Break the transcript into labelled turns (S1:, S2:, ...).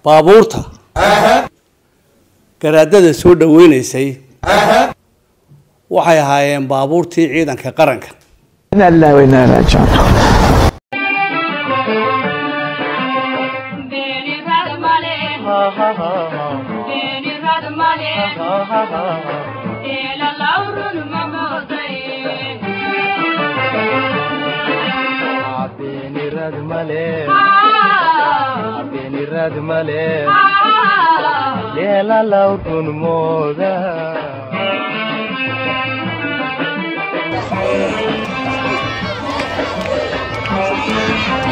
S1: baabuurta garaadada soo dhaweynaysay waxay ahaayeen baabuurtii ciidanka qaranka
S2: إنا لله وإنا إليه راجعون
S3: Beni radmale, beni radmale, ela laurun mamodai.
S4: ಬೇನಿರದ್ ಮಲೆ
S3: Ah,
S4: ಬೇನಿರದ್ ಮಲೆ
S3: ah,
S4: ಲೇಲ ಲೌಟುನ್ ಮೋದ
S3: ah.